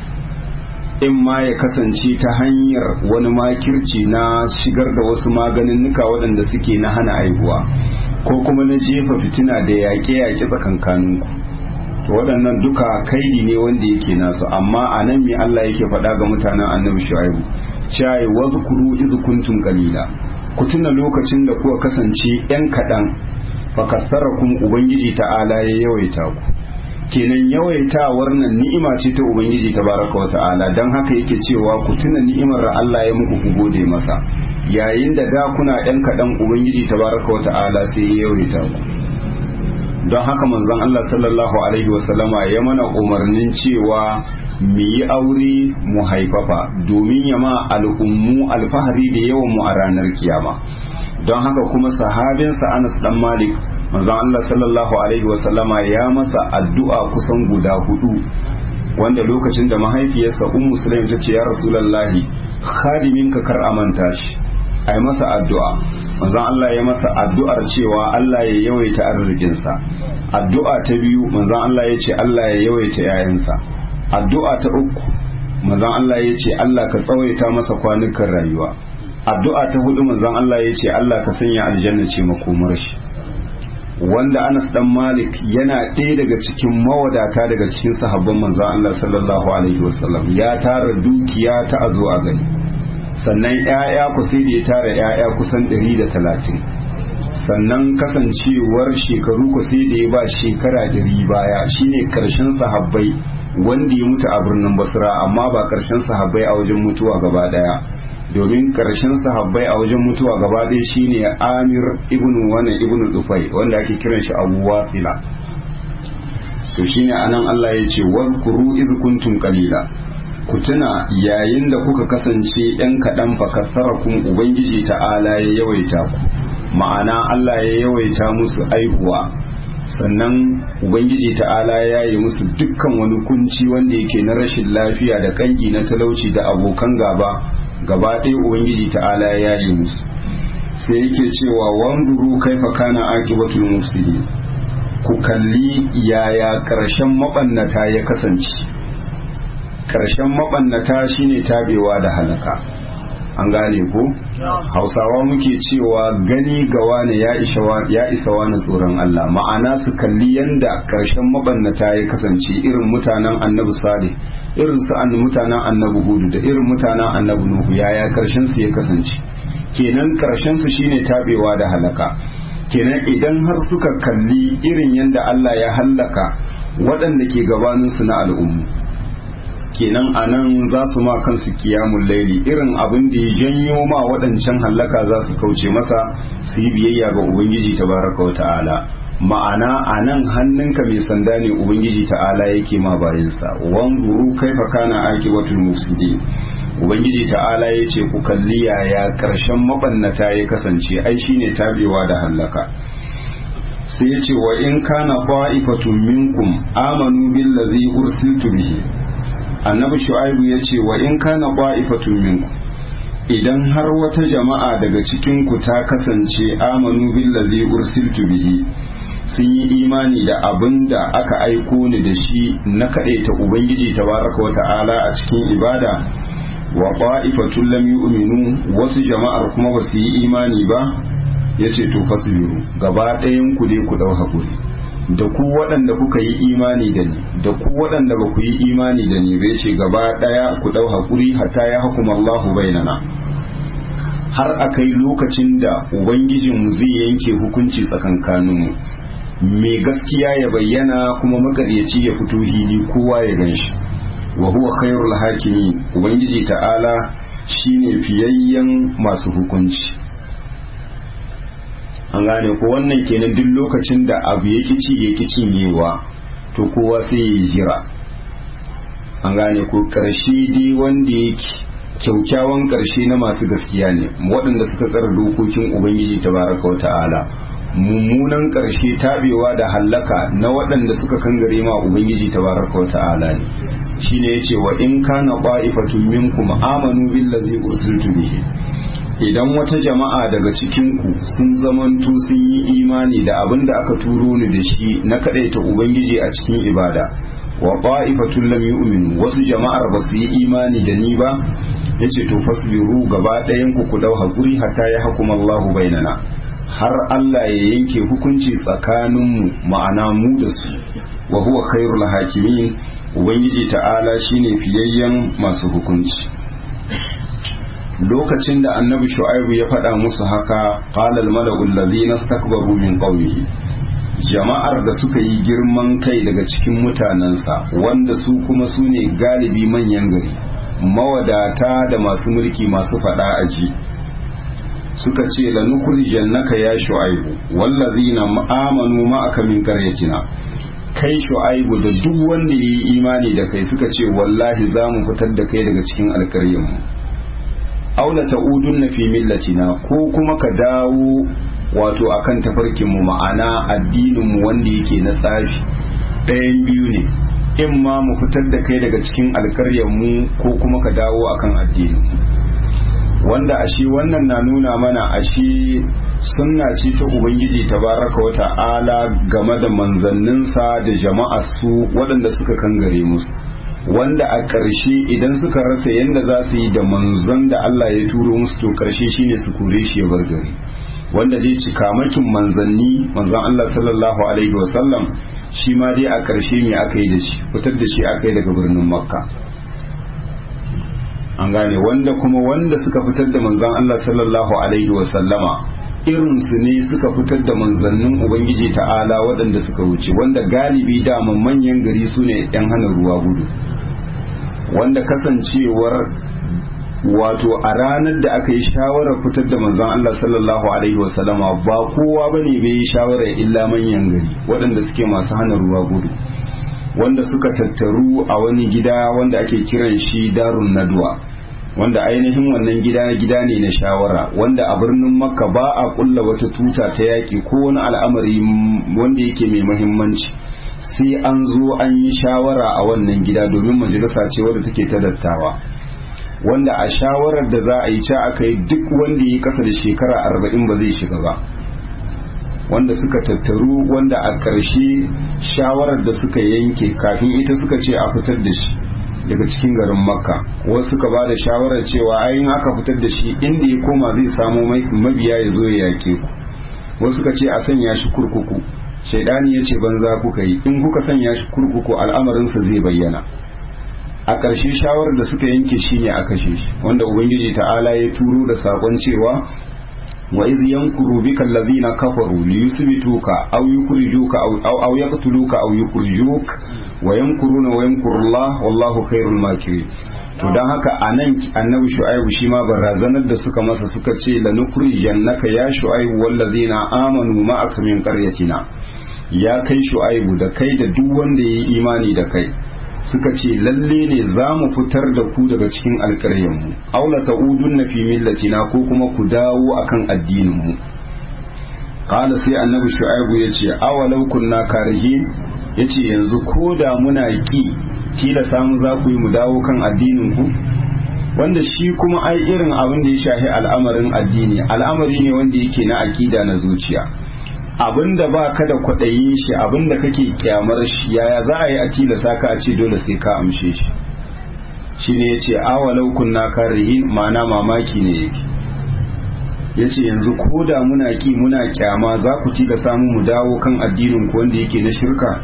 in ma ya kasance ta hanyar wani makirci na shigar da wasu maganinnuka waɗanda suke na hana aihuwa ko kuma na jefa fitina da yaƙe-yaƙe tsakankaninku to waɗannan duka kaidi ne wanda yake nasu amma a nan me Allah yake faɗa ga mutanen annabi shu'aibu cewa wazkuru iz kuntum qalila ku tuna lokacin da kuka kasance yan kaɗan fakassarakum ubangiji ta'ala ya yawaita ku kenan yawaitawar nan ni'ima ce ta ubangiji tabaraka wa ta'ala dan haka yake cewa ku tuna ni'imar da Allah ya muku ku gode masa yayin da da kuna ɗan kaɗan ubangiji tabaraka wa ta'ala sai ya yawaita ku don haka manzon Allah sallallahu alaihi wa sallama ya mana umarnin cewa mu yi aure mu haifafa domin ya ma al'ummu alfahari da yawan mu a ranar kiyama don haka kuma sahabinsa Anas dan Malik manzon Allah sallallahu alaihi wasallama ya masa addu'a kusan guda hudu wanda lokacin da mahaifiyarsa ummu sulaim ta ce ya rasulullahi khadiminka kar amanta shi ai masa addu'a manzon Allah ya masa addu'ar cewa Allah ya yawaita arzikinsa addu'a ta biyu manzon Allah ya ce Allah ya yawaita yayansa addu'a ta uku manzon Allah ya ce Allah ka tsawaita masa kwanukan rayuwa addu'a ta hudu manzon Allah ya ce Allah ka sanya aljanna ce makomar shi wanda Anas dan Malik yana ɗaya daga cikin mawadata daga cikin sahabban manzon Allah sallallahu alaihi wasallam ya tara dukiya ta azo a gani sannan ƴaƴa ku sai da ya tara ƴaƴa kusan 130 sannan kasancewar shekaru ku sai da ya ba shekara 100 baya shine karshen sahabbai wanda ya mutu a birnin Basra amma ba karshen sahabbai a wajen mutuwa gaba daya domin karshen sahabbai a wajen mutuwa gaba ɗaya shine Amir ibn wannan ibn Dufai wanda ake kiran shi Abu Wafila to shine anan Allah ya ce wadhkuru iz kuntum qalila ku tuna yayin da kuka kasance yan kaɗan fakasarakum ubangiji ta'ala ya yawaita ku ma'ana Allah ya yawaita musu aihuwa sannan ubangiji ta'ala ya yi musu dukkan wani kunci wanda yake na rashin lafiya da kangi na talauci da abokan gaba gaba ɗaya ubangiji ta'ala ya yi musu sai yake cewa wanzuru kaifa kana aqibatul mufsidin ku kalli yaya karshen mabannata ya kasance karshen mabannata shine tabewa da halaka an gane ko hausawa muke cewa gani ga wane ya isa wani tsoron Allah ma'ana su kalli yanda karshen mabannata ya kasance irin mutanen annabi salih irin su an mutanen annabi hudu da irin mutanen annabi nuhu yaya karshen su ya kasance kenan karshen su shine tabewa da halaka kenan idan har suka kalli irin yanda Allah ya hallaka waɗanda ke gabanin su na al'ummu kenan a nan za su ma kansu kiyamun laili irin abin da ya janyo ma waɗancan hallaka za su kauce masa su yi biyayya ga ubangiji tabaraka wa ta'ala ma'ana a nan hannunka mai sanda ne ubangiji ta'ala yake ma bayansa wanzuru kaifa kana aqibatul mufsidin ubangiji ta'ala ya ce ku kalli yaya karshen mabannata ya kasance ai shine tabewa da hallaka sai ya ce wa in kana qa'ifatun minkum amanu billazi ursiltu bihi annabi shu'aibu ya ce wa in kana qa'ifatun minkum idan har wata jama'a daga cikin ku ta kasance amanu billazi ursiltu bihi sun yi imani da abin da aka aiko ni da shi na kaɗaita ubangiji tabaraka wa ta'ala a cikin ibada wa qa'ifatun lam yu'minu wasu jama'ar kuma ba su yi imani ba yace to fasbiru gaba ɗayan ku dai ku dau hakuri da ku waɗanda kuka yi imani da ni da ku waɗanda ba ku yi imani da ni bai ce gaba ɗaya ku dau hakuri hatta ya hukuma Allahu bainana har akai lokacin da ubangijinmu zai yanke hukunci tsakankaninmu mai gaskiya ya bayyana kuma makaryaci ya fito hili kowa ya gan shi wa huwa khairul hakimi ubangiji ta'ala shine fiyayyen masu hukunci an gane ko wannan kenan duk lokacin da abu ya ci ya ki cinyewa to kowa sai ya jira an gane ko karshe dai wanda yake kyaukyawan karshe na masu gaskiya ne waɗanda suka tsara dokokin ubangiji tabaraka wa ta'ala mummunan ƙarshe tabewa da hallaka na waɗanda suka kangare ma ubangiji tabaraka wa ta'ala ne shine yace wa in kana qa'ifatun minkum amanu billazi ursiltu bihi idan wata jama'a daga cikin ku sun zamanto sun yi imani da abin da aka turo ni da shi na kadaita ubangiji a cikin ibada wa qa'ifatun lam yu'minu wasu jama'ar ba su yi imani da ni ba yace to fasbiru gaba ɗayan ku ku dau hakuri hatta ya hukuma Allahu bainana har Allah ya yanke hukunci tsakaninmu ma'ana mu da su wa huwa khairul hakimin ubangiji ta'ala shine fiyayyen masu hukunci lokacin da annabi shu'aibu ya faɗa musu haka qala al mala'u allazina istakbaru min qawmihi jama'ar da suka yi girman kai daga cikin mutanensa wanda su kuma su ne galibi manyan gari mawadata da masu mulki masu faɗa aji suka ce lanukhrijannaka ya shu'aibu wallazina amanu ma'aka min qaryatina kai shu'aibu da duk wanda yayi imani da kai suka ce wallahi za mu fitar da kai daga cikin alƙaryan mu aula ta'udunna fi millatina ko kuma ka dawo wato akan tafarkin mu ma'ana addinin mu wanda yake na tsafi ɗayan biyu ne in ma mu fitar da kai daga cikin alƙaryan mu ko kuma ka dawo akan addinin mu wanda ashe wannan na nuna mana ashe sunna ce ta ubangiji tabaraka wa ta'ala game da manzanninsa da jama'ar su waɗanda suka kangare musu wanda a ƙarshe idan suka rasa yadda za su yi da manzon da Allah ya turo musu to ƙarshe shine su kore shi ya bar gari wanda zai ci kamakin manzanni manzon Allah sallallahu alaihi wasallam shi ma dai a ƙarshe me aka yi da shi fitar da shi aka yi daga birnin makka an gane wanda kuma wanda suka fitar da manzon Allah sallallahu alaihi wasallama irinsu ne suka fitar da manzannin ubangiji ta'ala waɗanda suka wuce wanda galibi daman manyan gari su ne 'yan hana ruwa gudu wanda kasancewar wato a ranar da aka yi shawarar fitar da manzon Allah sallallahu alaihi wasallama ba kowa bane bai yi shawarar illa manyan gari waɗanda suke masu hana ruwa gudu wanda suka tattaru a wani gida wanda ake kiran shi darun nadwa wanda ainihin wannan gida gida ne na shawara wanda a birnin makka ba a kulla wata tuta ta yaƙi ko wani al'amari wanda yake mai mahimmanci sai an zo an yi shawara a wannan gida domin majalisa ce wadda take ta dattawa wanda a shawarar da za a yi ca aka yi duk wanda ya kasa da shekara arba'in ba zai shiga ba wanda suka tattaru wanda a ƙarshe shawarar da suka yanke kafin ita suka ce a fitar da shi daga cikin garin makka wasu suka ba da shawarar cewa ayin aka fitar da shi inda ya koma zai samu mabiya ya zo ya yake ku wasu suka ce a sanya shi kurkuku shaidani ya ce banza kuka yi in kuka sanya shi kurkuku al'amarinsa zai bayyana a ƙarshe shawarar da suka yanke shi ne a kashe shi wanda ubangiji ta'ala ya turo da saƙon cewa wa iz yankuru bika allazina kafaru li yusbituka aw yukhrijuka aw aw yaqtuluka aw yukhrijuk wa yamkuruna wa yamkurullah wallahu khairul makirin to don haka a nan annabi shu'aibu shi ma barazanar da suka masa suka ce la jannaka ya shu'aibu wallazina amanu ma'aka min qaryatina ya kai shu'aibu da kai da duk wanda yayi imani da kai suka ce lalle ne za mu fitar da ku daga cikin alƙaryan mu aw la ta'udunna fi millatina ko kuma ku dawo akan addinin mu qala sai annabi shu'aibu yace awalau kunna karihin yace yanzu ko da muna ki tilasa mu za ku yi mu dawo kan addinin ku wanda shi kuma ai irin abin da ya shahi al'amarin addini al'amari ne wanda yake na akida na zuciya abin da ba ka da kwaɗayin shi abin da kake kyamar shi yaya za a yi a tilasa ka a ce dole sai ka amshe shi shi ne ya ce awalau kunna karihin ma'ana mamaki ne yake ya ce yanzu ko da muna ki muna kyama za ku tilasa mu mu dawo kan addinin ku wanda yake na shirka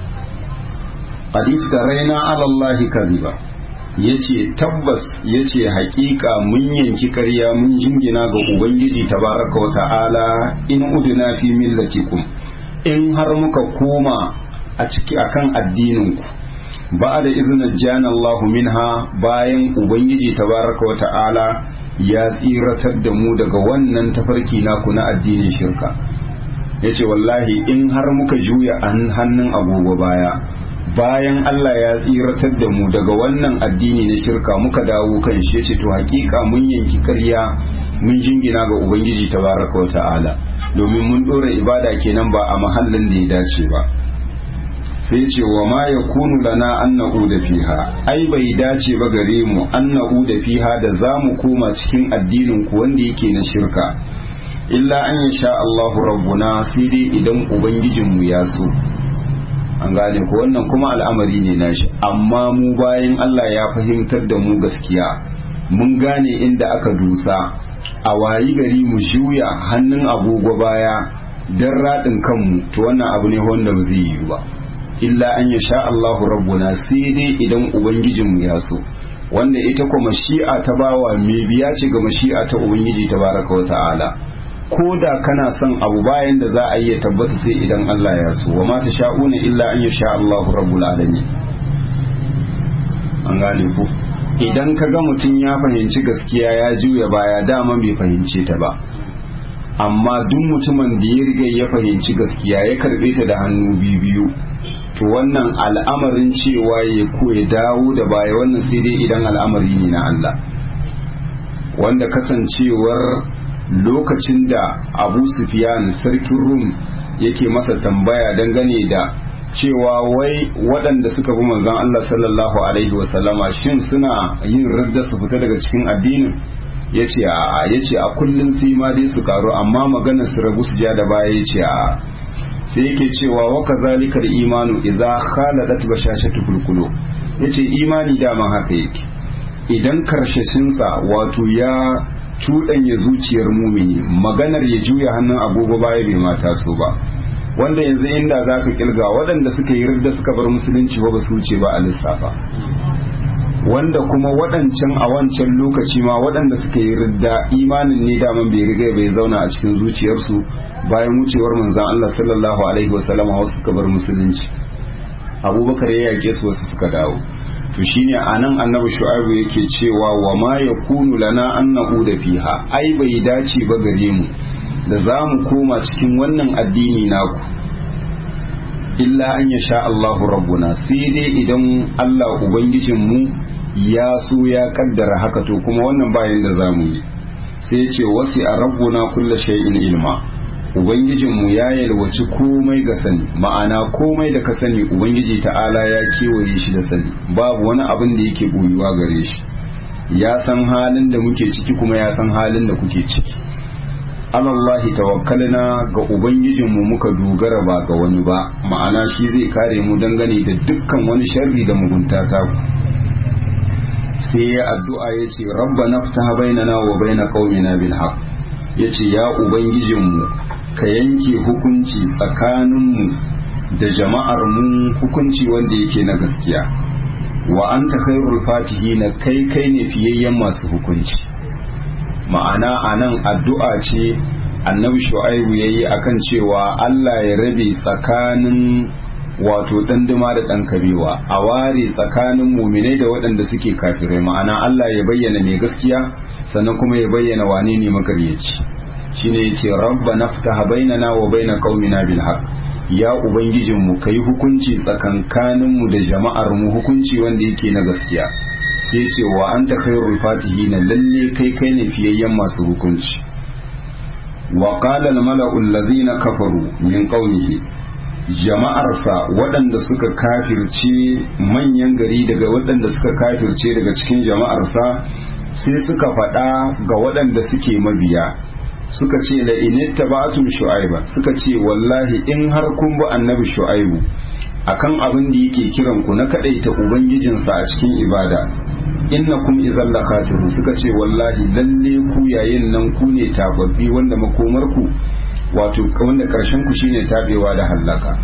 hadith da raina alallahi kariba yace tabbas yace hakika mun yanki karya mun jingina ga ubangiji tabaraka wa ta'ala in uduna fi millatikum in har muka koma a ciki akan addinin ku ba da izinin jana Allah minha bayan ubangiji tabaraka wa ta'ala ya tsiratar da mu daga wannan tafarki naku na addinin shirka yace wallahi in har muka juya hannun agogo baya bayan Allah ya tsiratar da mu daga wannan addini na shirka muka dawo kan shi yace to hakika mun yanki ƙarya mun jingina ga ubangiji tabaraka wa ta'ala domin mun dora ibada kenan ba a mahallin da ya dace ba sai ce wa ma yakunu lana an da fiha ai bai dace ba gare mu an da fiha da zamu koma cikin addinin ku wanda yake na shirka illa an yasha Allahu rabbuna sai dai idan ubangijinmu ya so an gane ko wannan kuma al'amari ne nashi amma mu bayan Allah ya fahimtar da mu gaskiya mun gane inda aka dusa a wayi gari mu juya hannun agogo baya don raɗin kanmu to wannan abu ne wanda ba zai yi ba illa an ya sha Allahu rabbuna sai dai idan ubangijinmu ya so wanda ita kuma mashi'a ta bawa mai biya ce ga mashi'a ta ubangiji tabaraka wa ta'ala ko da kana son abu bayan da za a yi ya tabbata sai idan Allah ya so wa mata sha'una illa an ya sha Allahu rabbul alamin an gane ku idan ka ga mutum ya fahimci gaskiya ya juya baya dama bai fahimce ta ba amma duk mutumin da ya riga ya fahimci gaskiya ya karbe ta da hannu biyu to wannan al'amarin cewa ya ko ya dawo da baya wannan sai dai idan al'amari ne na Allah wanda kasancewar lokacin da abu sufiyan sarkin rum yake masa tambaya dangane da cewa wai waɗanda suka bi manzon Allah sallallahu alaihi wasallama shin suna yin radda su fita daga cikin addinin ya ce a ya ce a kullum sai ma dai su karu amma maganar su rabu su ja da baya ya ce a sai yake cewa wa kazalika imanu idza khaladat bashashatu kulkulo yace imani dama haka yake idan karshashinsa wato ya cuɗanya zuciyar mumini maganar ya juya hannun agogo baya bai mata so ba wanda yanzu inda za ka kilga waɗanda suka yi ridda suka bar musulunci ba su wuce ba a lissafa wanda kuma waɗancan a wancan lokaci ma waɗanda suka yi ridda imanin ne daman bai riga bai zauna a cikin zuciyarsu bayan wucewar manzan Allah sallallahu alaihi wasallam wasu suka bar musulunci abubakar ya yake su wasu suka dawo to shine anan annabi shu'aibu yake cewa wa ma yakunu lana an da fiha ai bai dace ba gare mu da za mu koma cikin wannan addini naku illa an ya sha Allahu rabbuna sai dai idan Allah ubangijin mu ya so ya kaddara haka to kuma wannan bayan da zamu yi sai ce wasi a rabbuna kulla shay'in ilma ubangijinmu ya yalwaci komai ga sani ma'ana komai da ka sani ubangiji ta'ala ya kewaye shi da sani babu wani abin da yake boyuwa gare shi ya san halin da muke ciki kuma ya san halin da kuke ciki alallahi tawakkalna ga ubangijinmu muka dogara ba ga wani ba ma'ana shi zai kare mu dangane da dukkan wani sharri da mugunta ta ku sai ya addu'a ya ce rabbana ftaha bainana wa baina qaumina bil haqq yace ya ubangijinmu ka yanke hukunci tsakaninmu da jama'ar mu hukunci wanda yake na gaskiya wa anta khairul fatihina kai kai ne fiyayyen masu hukunci ma'ana anan addu'a ce annabi shu'aibu yayi akan cewa Allah ya rabe tsakanin wato ɗanduma da ɗan kabewa a ware tsakanin muminai da waɗanda suke kafirai ma'ana Allah ya bayyana mai gaskiya sannan kuma ya bayyana wane ne makaryaci shine yace rabba naftaha bainana wa baina qaumina bil haqq ya ubangijin mu kai hukunci tsakankanin mu da jama'ar mu hukunci wanda yake na gaskiya sai ce wa anta khairul fatihin lalle kai kai ne fiyayyen masu hukunci wa qala al mala'u alladhina kafaru min qaumihi jama'arsa waɗanda suka kafirce manyan gari daga waɗanda suka kafirce daga cikin jama'arsa sai suka faɗa ga waɗanda suke mabiya suka ce la initta ba'atum shu'aiba suka ce wallahi in har kun bi annabi shu'aibu akan abin da yake kiran ku na kadaita ubangijinsa a cikin ibada innakum idzal lakasirun suka ce wallahi lalle ku yayin nan ku ne tababbi wanda makomar ku wato wanda karshen ku shine tabewa da hallaka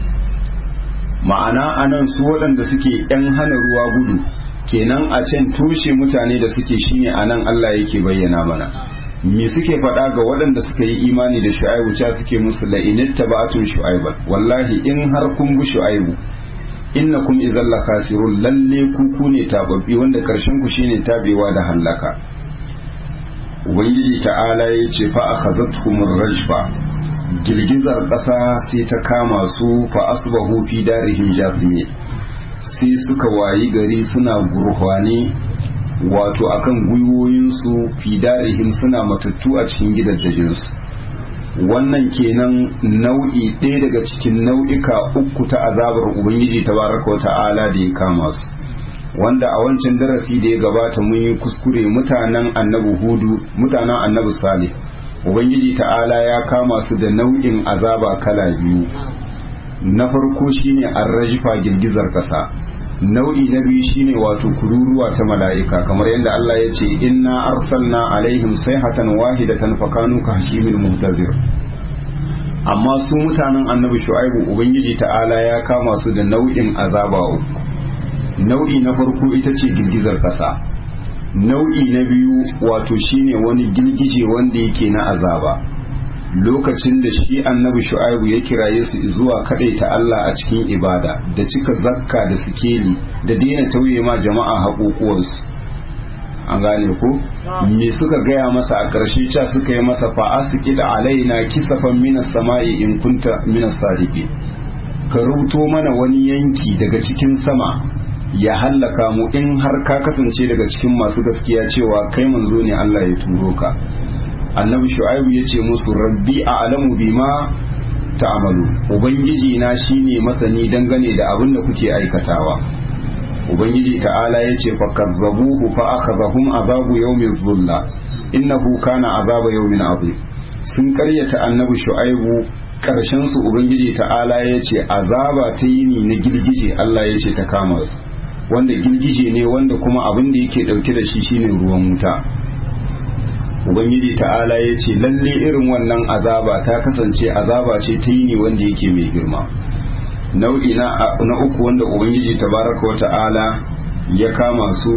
ma'ana anan su waɗanda suke yan hana ruwa gudu kenan a can tushe mutane da suke shine anan Allah yake bayyana mana me suke faɗa ga waɗanda suka yi imani da shu'aibu cha suke musu la initta ba'atun shu'aiban wallahi in har kun bi shu'aibu innakum idzal lakasirun lalle ku ku ne tababbi wanda karshen ku shine tabewa da hallaka ubangiji ta'ala ya ce fa akhazatuhum rajfa girgizar ƙasa sai ta kama su fa asbahu fi darihim jathimin sai suka wayi gari suna gurhwane wato akan gwiwoyinsu fi darihim suna matattu a cikin gidajensu wannan kenan nau'i ɗaya daga cikin nau'ika uku ta azabar ubangiji tabaraka ta'ala da ya kama su wanda a wancan darasi da ya gabata mun yi kuskure mutanen annabi hudu mutanen annabi salih ubangiji ta'ala ya kama su da nau'in azaba kala biyu na farko shine arrajifa girgizar kasa nau'i na biyu shine wato kururuwa ta mala'ika kamar yadda Allah ya ce inna arsalna alaihim sayhatan wahidatan fakanu ka hashimil muntazir amma su mutanen annabi shu'aibu ubangiji ta'ala ya kama su da nau'in azaba uku nau'i na farko ita ce girgizar kasa nau'i na biyu wato shine wani girgije wanda yake na azaba lokacin da shi annabi shu'aibu ya kiraye su zuwa ta Allah a cikin ibada da cika zakka da sikeli da daina tauye ma jama'a haƙoƙuwarsu an gane ko me suka gaya masa a ƙarshe ca suka yi masa fa asqid alaina kisafan minas sama'i in kunta minas sadiqin ka rubuto mana wani yanki daga cikin sama ya hallaka mu in har ka kasance daga cikin masu gaskiya cewa kai manzo ne Allah ya turo ka annabi shu'aibu ya ce musu rabbi a alamu bima ta'amalu ubangiji na shine masani dangane da abin da kuke aikatawa ubangiji ta'ala ya ce fa kazzabuhu fa akhadhahum azabu yawmin dhulla innahu kana azaba yawmin azim sun karyata annabi shu'aibu karshen su ubangiji ta'ala ya ce azaba ta yini na girgije Allah ya ce ta kama su wanda girgije ne wanda kuma abin da yake dauke da shi shine ruwan wuta ubangiji ta'ala ya ce lalle irin wannan azaba ta kasance azaba ce ta yi ne wanda yake mai girma nau'i na uku wanda ubangiji tabaraka wa ta'ala ya kama su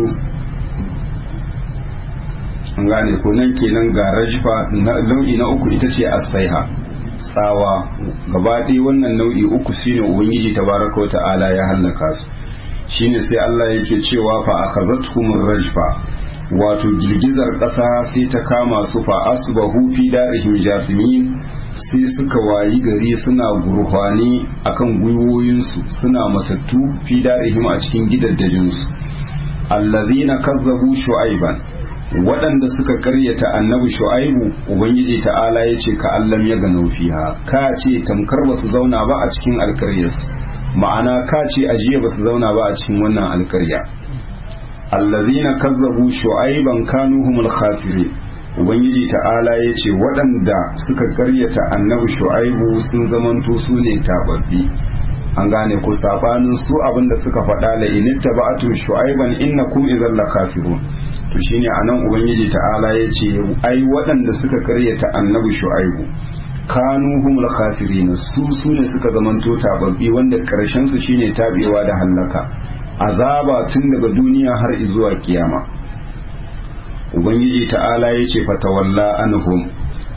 an gane ko nan kenan ga rajfa nau'i na uku ita ce asaiha tsawa gaba ɗaya wannan nau'i uku shine ubangiji tabaraka wa ta'ala ya hallaka su shine sai Allah yake cewa fa akhazatkumur rajfa wato girgizar ƙasa sai ta kama su fa asbahu fi darihim jathimin sai suka wayi gari suna gurfani akan gwiwoyinsu suna matattu fi darihim a cikin gidaddajinsu allazina kazzabu shu'aiban waɗanda suka karyata annabi shu'aibu ubangiji ta'ala ya ce ka allam ya gano fiha ka ce tamkar ba su zauna ba a cikin alkaryarsu ma'ana ka ce ajiya ba su zauna ba a cikin wannan alkarya allazina kazzabu shu'aiban kanu humul khasirin ubangiji ta'ala ya ce waɗanda suka karyata annabi shu'aibu sun zamanto su ne tababbi an gane ku sabanin su abinda suka faɗa la initta ba'atu shu'aiban innakum idhal lakasirun to shine anan ubangiji ta'ala ya ce ai waɗanda suka karyata annabi shu'aibu kanu humul khasirin su su ne suka zamanto tababbi wanda karshen su shine tabewa da hallaka azaba tun daga duniya har zuwa kiyama ubangiji ta'ala ya ce fatawalla anhum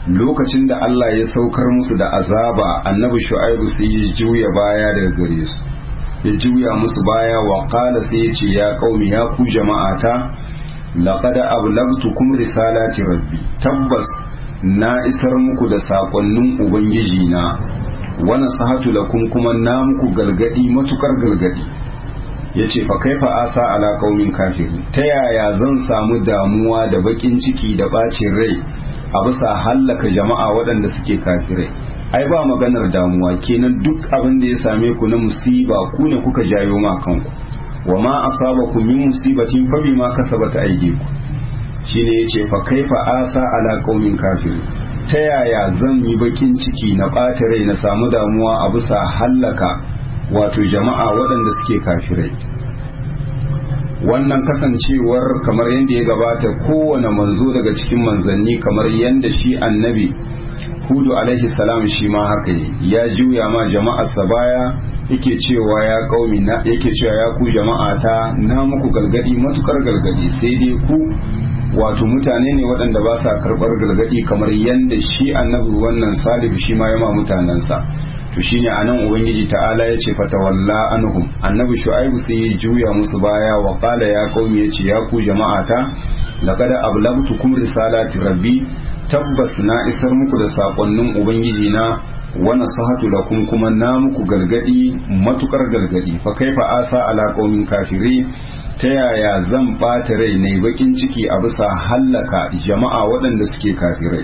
lokacin da Allah ya saukar musu da azaba annabi shu'aibu sai ya juya baya daga gare su ya juya musu baya wa qala sai ya ce ya qaumi ya ku jama'ata laqad ablagtukum risalati rabbi tabbas na isar muku da sakonnin ubangiji na wa nasahatu lakum kuma na muku galgadi matukar galgadi yace fa kaifa asa ala qaumin kafirin ta yaya zan samu damuwa da bakin ciki da bacin rai a bisa hallaka jama'a waɗanda suke kafirai ai ba maganar damuwa kenan duk abin da ya same ku na musiba ku ne kuka jayo ma kanku wa ma asabakum min musibatin fa bima kasabat aydikum shine yace fa kaifa asa ala qaumin kafirin ta yaya zan yi bakin ciki na ɓata rai na samu damuwa a bisa hallaka wato jama'a waɗanda suke kafirai wannan kasancewar kamar yadda ya gabata kowane manzo daga cikin manzanni kamar yadda shi annabi hudu alaihi salam shi ma haka yi ya juya ma jama'arsa baya yake cewa ya kaumi na yake cewa ya ku jama'a ta na muku galgadi matukar galgadi sai dai ku wato mutane ne waɗanda ba sa karɓar galgadi kamar yadda shi annabi wannan salih shi ma ya ma mutanensa to shine anan ubangiji ta'ala ya ce fatawalla anhum annabi shu'aibu sai ya juya musu baya wa qala ya qaumi yace ya ku jama'ata laqad ablagtukum risalati rabbi tabbas na isar muku da sakonnin ubangiji na wa nasahatu lakum kuma na muku gargadi matukar gargadi fa kaifa asa ala qaumin kafiri ta yaya zan bata rai ne bakin ciki a bisa hallaka jama'a waɗanda suke kafirai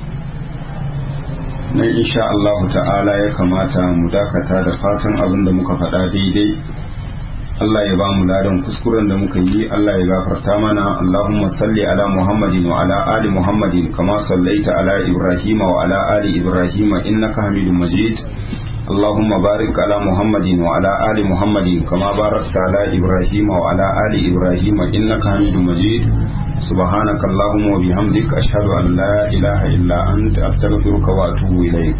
nan insha Allah ta'ala ya kamata mu dakata da fatan abin da muka faɗa daidai Allah ya ba mu ladan kuskuren da muka yi Allah ya gafarta mana Allahumma salli ala Muhammadin wa ala ali Muhammadin kama sallaita ala Ibrahim wa ala ali Ibrahim innaka Hamidum Majid اللهم بارك على محمد وعلى آل محمد كما باركت على إبراهيم وعلى آل إبراهيم إنك حميد مجيد سبحانك اللهم وبحمدك أشهد أن لا إله إلا أنت أستغفرك وأتوب إليك